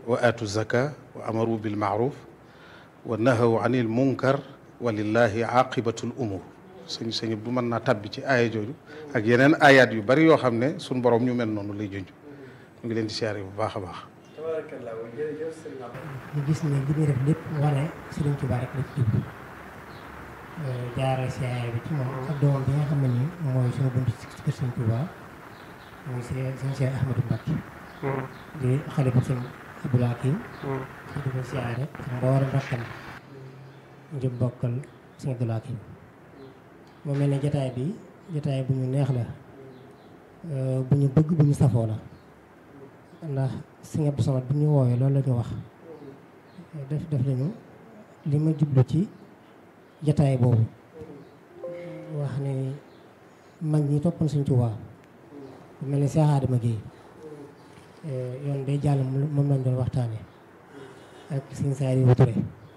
wa aatu zaka wa amaru bil maaruf wa nahaw anil munkar wa lillahi aqibatul umur sëñ sëñ bu mën naa tabbi ci aaya jooju ak yeneen ayaat yu bari yoo xam ne suñ borom ñu mel noonu lay junj ñu ngi leen di siyaare bu baax a baax ñu gis ne li muy def lépp wane Sëriñ Tuubaa rek la ci jublu jaarale siyaare bi ci moom ak doomam bi nga xam ne nii mooy suñu bunt ci kër Sëriñ Tuubaa muy sëñ sëñ Cheikh Ahmadou Mbacké di xalifa sëñ Abdoul Hakim di ko siyaare ak mboolem rakkam njëm bokkal sëñ Abdoul Hakim moo mel ne jataay bi jataay bu ñu neex la bu ñu bëgg bu ñu safoo la ndax sëñ Abdou Samad bu ñu woowee loolu la ñu wax def def nañu li ma jublu ci jataay boobu wax ne mag ñi toppoon Sëñ Tuubaa bu mel ne Seex Adama Géey yoon day jàll moom lañ doon waxtaane ak Sëñ Saaliwu Ture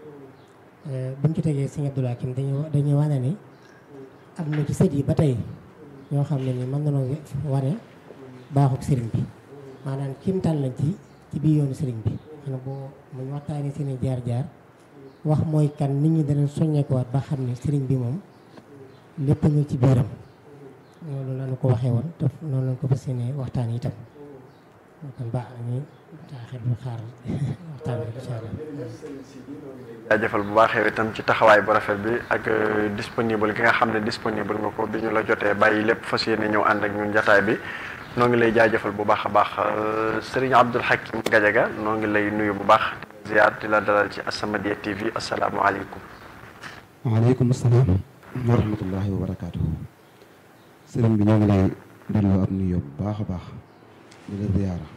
buñ ci tegee Sëñ Abdul Hakim dañuy dañuy wane ni am na ci sët yi ba tey ñoo xam ne ni mën nañoo wane baaxuk sëriñ bi maanaam kimtaan lañ ci ci biir yoonu sëriñ bi xanaa boo muñ waxtaanee seen i jaar-jaar wax mooy kan nit ñi danañ soññeekuwaat ba xam ne sëriñ bi moom lépp ñu ci biiram loolu lañu ko waxee woon te noonu lañ ko fas yéene waxtaan itam kon baax na ñu taaxir lu xaar waxtaan bi incha allah jaajëfal bu baax yow itam ci taxawaay bu rafet bi ak disponible gi nga xam ne disponible nga ko bi ñu la jotee bàyyi lépp fas yéene ñëw ànd ak ñun jataay bi noo ngi lay jaajëfal bu baax a baax sëriñ Abdul Hakim Gajaga noo ngi lay nuyu bu baax ziar di la dalal ci As-Samadiyya TV asalaamualeykum. waaleykum salaam wa rahmatullahi wa barakaatuhu. sëriñ bi ñoo ngi lay delloo ab nuyoo bu baax a baax di la ziyaara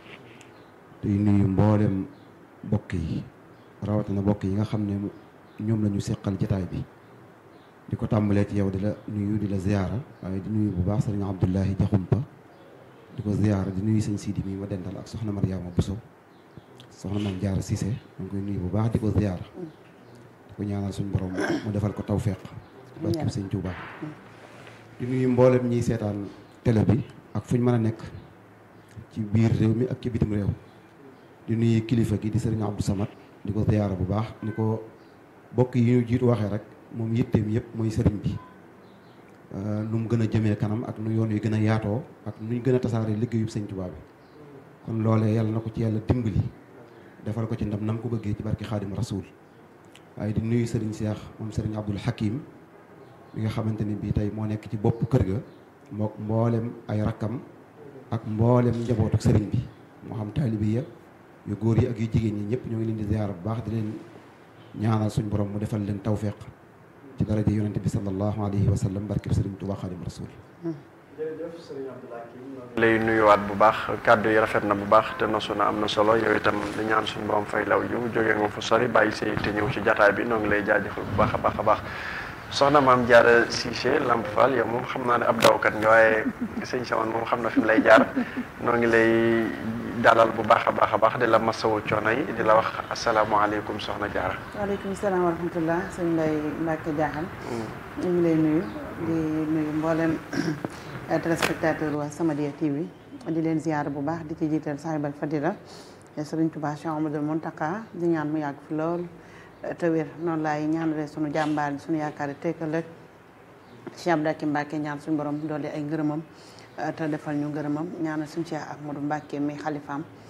tey nuyu mboolem bokk yi rawatina bokk yi nga xam ne ñoom la ñu seqal jataay bi di ko tàmbalee ci yow di la nuyu di la ziyaara waaye di nuyu bu baax sëriñ Abdullahi Jaxumpa di ko ziyaara di nuyu sëñ Sidi mi ma dental ak soxna Mariama Bousso soxna Mame Diarra Cissé ñu ngi koy nuyu bu baax di ko ziyaara di ko ñaanal suñu borom mu defal ko tawféex barkeb sëñ Tuubaa di nuyu mboolem ñiy seetaan télé bi ak fu ñu mën a nekk ci biir réew mi ak ci bitim réew di nuyu kilifa gi di sëriñ Abdou Samad di ko ziyaara bu baax ni ko bokk yi ñu jiitu waxee rek moom yitteem yëpp mooy sëriñ bi nu mu gën a jëmee kanam ak nu yoon yu gën a yaatoo ak nu ñu gën a tasaaree liggéeyub sëñ Tuubaa bi kon loolee yàlla na ko ci yàlla dimbali defal ko ci ndam nam ko bëggee ci barki xaadim rasul waaye di nuyu sëriñ Seex moom sëriñ Abdul Hakim mi nga xamante ni bii tey moo nekk ci bopp kër ga mook mboolem ay rakkam ak mboolem njabootu sëriñ bi moo xam taalibi ya yu góor yi ak yu jigéen ñi ñëpp ñoo ngi leen di ziyaara bu baax di leen ñaanal suñ borom mu defal leen tawféq ci daraja yonente bi sallallahu alayhi wa sallam barkeb sëriñ Tuubaa xaadim rasul jërëjëf sëriñ Abdou Hakim lay nuyuwaat bu baax kàddu yi rafet na bu baax te nosu na am na solo yow itam di ñaan suñu borom fay law jiw jógee nga fu sori bàyyi say te ñëw ci jataay bi noo ngi lay jaajëfal bu baax a baax a baax soxna maam Diarra Cissé Lamp Fall yow moom xam naa ne ab dawkat nga waaye sëñ Saman moom xam na fi mu lay jaar noo ngi lay dalal bu baax a baax a baax di la masawu coono yi di la wax asalaamaaleykum soxna Diarra. waaleykum salaam wa rahmatullah sëñ Mbaye Mbacke Diakhal. ñu ngi lay nuyu di nuyu mboolem téléspectateur waa Samadiyya TV di leen ziyaara bu baax di ci jiital sahibal fadila Sëriñ Tuubaa Cheikh Amadou Mountakha di ñaan mu yàgg fi lool te wér noonu laay ñaanale sunu jàmbaar yi sunu yaakaar yi tekkal rek Cheikh Abdou Hakim Mbacke ñaan suñu borom doole ay ngërëmam te defal ñu ngërëmam ñaanal suñu Cheikh Ahmadou Mbacke mi xalifaam